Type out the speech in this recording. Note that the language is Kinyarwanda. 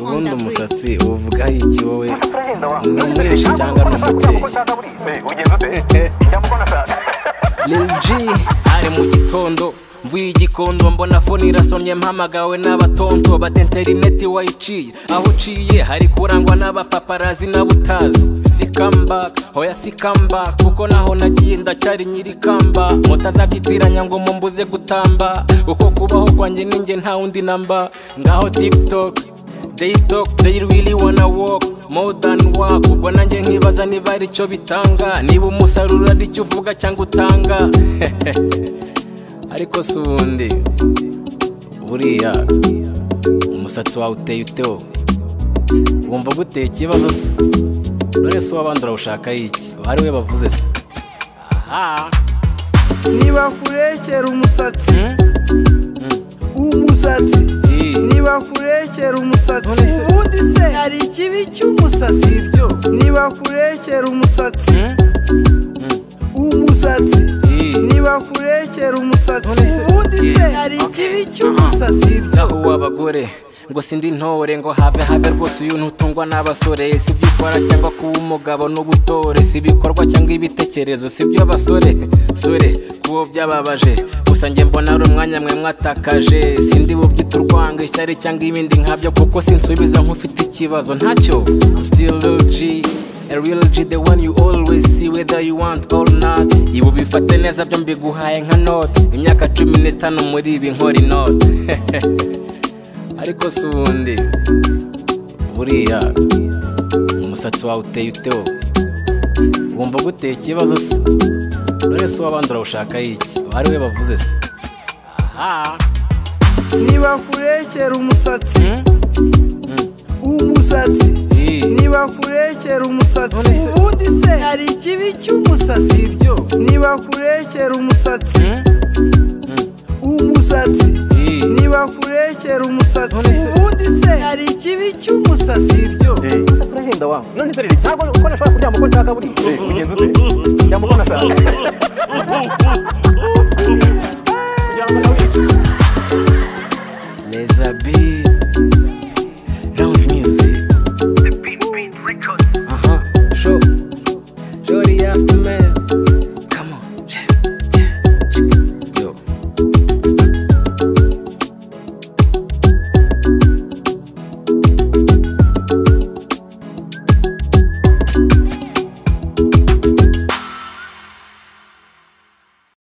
ubundi umusatsi uvugaho iki wowe ni umweshi cyangwa ni umukeya Lil G ari mu gitondo mvuye igikondo mbona fone irasonye mpamagawe n'abatonto ba interineti wayiciye aho uciye hari kurangwa n'abapaparazi n'abutazi si comeback hoya si comeback kuko naho nagiye ndacyari nyiri kamba mutazabyitiranya ngo mumbuze gutamba uko kubaho kwanjye ninjye nta wundi namba ngaho tiktok They talk, they really wanna walk more than walk ubwo nanjye nkibaza niba ari cyo bitanga niba umusaruro ari cyo uvuga cyangwa utanga ariko si ubundi buriya umusatsi wawe uteye utewo wumva guteye ikibazo se none se uw'abandi urawushaka yiki ari we bavuze se aha nibakurekera umusatsi umusatsi nibakurekera umusatsi Nonese- ubundi se hari ikibi cy'umusatsi ibyo nibakurekera umusatsi umusatsi nibakurekera umusatsi Nonese- ubundi se Yeah. hari ikibi cy'umusatsi aho uw'abagore ngo sindi intore ngo have have rwose uyu ntutungwa n'abasore si ibyo ukora cyangwa kuba umugabo n'ubutore si ibikorwa cyangwa ibitekerezo si ibyo abasore sore kubo byababaje gusa njye mbona ari umwanya mwe mwatakaje sindi bubyita urwango ishyari cyangwa ibindi nkabyo kuko sinsubiza nk'ufite ikibazo ntacyo I'm still Lil G A real G, the one you always see whether you want or not Ibu bifate neza byo mbiguhaye nka note Imyaka cumi n'itanu muri ibi nkora inote Ariko si ubundi Buriya Umusatsi wawe uteye utewo Wumva guteye ikibazo se None se uw'abandi urawushaka yiki Ari we bavuze se Aha nibakurekera umusatsi umusatsi Ii. nibakurekera umusatsi Nonese- ubundi se hari ikibi cy'umusatsi Ibyo nibakurekera umusatsi umusatsi Ii. nibakurekera umusatsi Nonese- ubundi se hari ikibi cy'umusatsi Ibyo turahenda wa none se riri ntabwo uko nashobora kuryama uko nshaka buri ugenzi ute ryama uko nashaka kuryama nawe Leza B